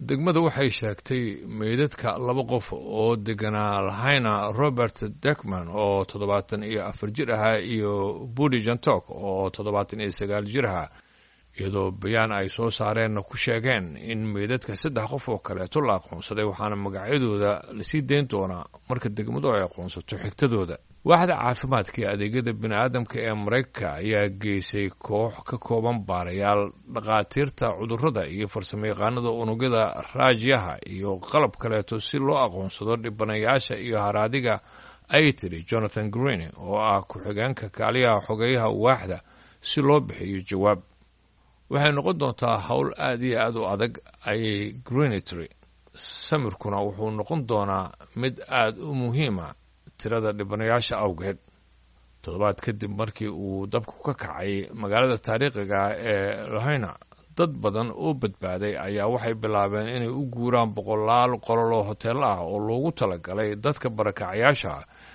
degmada waxay sheegtay meydadka laba qof oo deganaa lahayna robert dekman oo toddobaatan iyo afar jir ahaa iyo budi jantok oo toddobaatan iyo sagaal jir ahaa iyadoo bayaan ay soo saareenna ku sheegeen in meydadka saddex qof oo kaleeto la aqoonsaday waxaana magacyadooda lasii dayn doonaa marka degmadu ay aqoonsato xigtadooda waaxda caafimaadka iyo adeegyada bini-aadamka ee maraykanka ayaa geysay koox ka kooban baarayaal dhakhaatiirta cudurrada iyo farsamayaqaanada unugyada raajyaha iyo qalab kaleeto si loo aqoonsado dhibanayaasha iyo haraadiga ay tiri jonathan green oo ah ku-xigeenka kaaliyaha xogeeyaha waaxda si loo bixiyo jawaab waxay noqon doontaa howl aada iyo aada u adag ayay greenitry samirkuna wuxuu noqon doonaa mid aada u muhiima tirada dhibanayaasha awgeed toddobaad kadib markii uu dabku ka kacay magaalada taariikhiga ee lahayna dad badan oo badbaaday ayaa waxay bilaabeen inay u guuraan boqolaal qolol oo hoteello ah oo loogu talagalay dadka barakacayaasha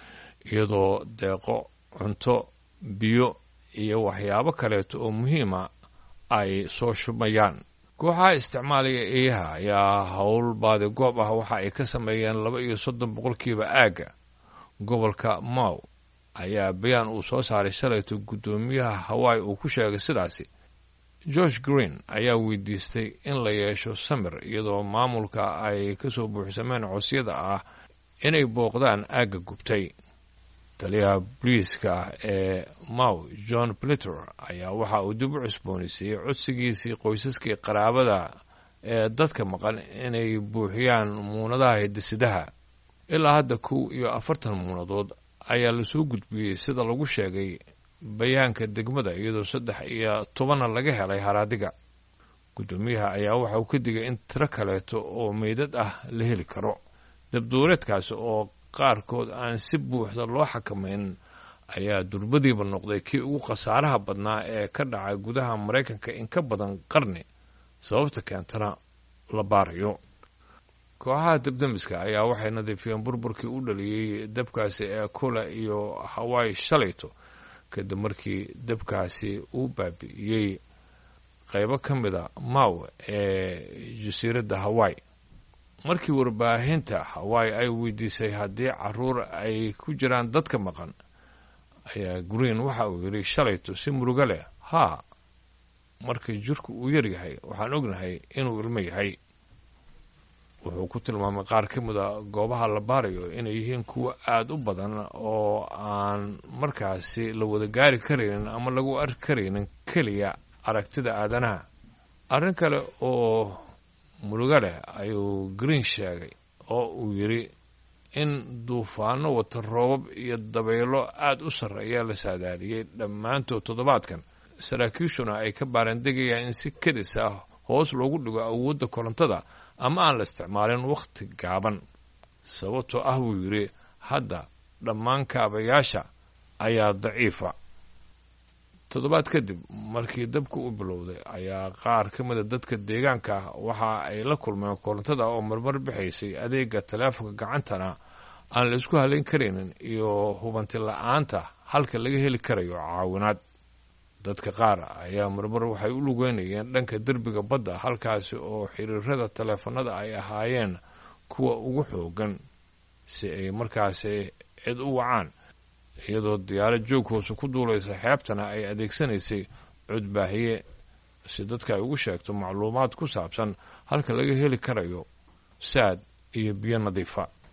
iyadoo deeqo cunto biyo iyo waxyaabo kaleeto oo muhiima ay soo shumayaan kooxaha isticmaalaya eeyaha ayaa howl baadi goob ah waxa ay ka sameeyeen laba iyo soddon boqolkiiba aagga gobolka mow ayaa bayaan uu soo saaray shalayto guddoomiyaha hawaii uu ku sheegay sidaasi george green ayaa weydiistay in la yeesho samir iyadoo maamulka ay ka soo buuxsameen cosyada ah inay booqdaan aagga gubtay taliyaha boliiska ee mow john plitter ayaa waxa uu dib u cusboonaysiiyey codsigiisii qoysaskii qaraabada ee dadka maqan inay buuxiyaan muunadaha hidisidaha ilaa hadda kow iyo afartan muunadood ayaa lasoo gudbiyey sida lagu sheegay bayaanka degmada iyadoo saddex iyo tobanna laga helay haraadiga guddoomiyaha ayaa waxa uu ka digay in tiro kaleeto oo meydad ah la heli karo dabduureedkaasi oo qaarkood aan si buuxda loo xakamayn ayaa durbadiiba noqday kii ugu khasaaraha badnaa ee ka dhacay gudaha maraykanka in ka badan qarni sababta keentana la baarayo kooxaha dabdemiska ayaa waxay nadiifiyeen burburkii u dhaliyey dabkaasi ee kula iyo hawaii shalayto kadib markii dabkaasi uu baabi'iyey qaybo ka mida maw ee jasiiradda hawaii markii warbaahinta hawaii ay weydiisay haddii caruur ay ku jiraan dadka maqan ayaa green waxa uu yidhi shalayto si murugo leh haa marka jirku uu yar yahay waxaan ognahay inuu ilmo yahay wuxuu ku tilmaamay qaar ka mid a goobaha la baarayo inay yihiin kuwa aada u badan oo aan markaasi la wada gaari karaynin ama lagu arki karaynin keliya aragtida aadanaha arrin kale oo murugo leh ayuu green sheegay oo uu yidhi in duufaano wata roobab iyo dabaylo aada u sarreeya la saadaaliyey dhammaantood toddobaadkan saraakiishuna ay ka baarandegayaan in si kedis ah hoos loogu dhigo awoodda korontada ama aan la isticmaalin wakhti gaaban sababtoo ah buu yidhi hadda dhammaan kaabayaasha ayaa daciifa toddobaad kadib markii dabka u bilowday ayaa qaar ka mida dadka deegaanka ah waxa ay la kulmeen korontada oo marmar bixaysay adeega taleefonka gacantana aan la isku halayn karaynin iyo hubanti la-aanta halka laga heli karayo caawinaad dadka qaar ayaa marmar waxay u lugeynayeen dhanka derbiga badda halkaasi oo xiriirada taleefanada ay ahaayeen kuwa ugu xoogan si ay markaasi cid u wacaan iyadoo diyaarad joog hoose ku duulaysa xeebtana ay adeegsanaysay codbaahiye si dadka ay ugu sheegto macluumaad ku saabsan halka laga heli karayo saad iyo biyo nadiifa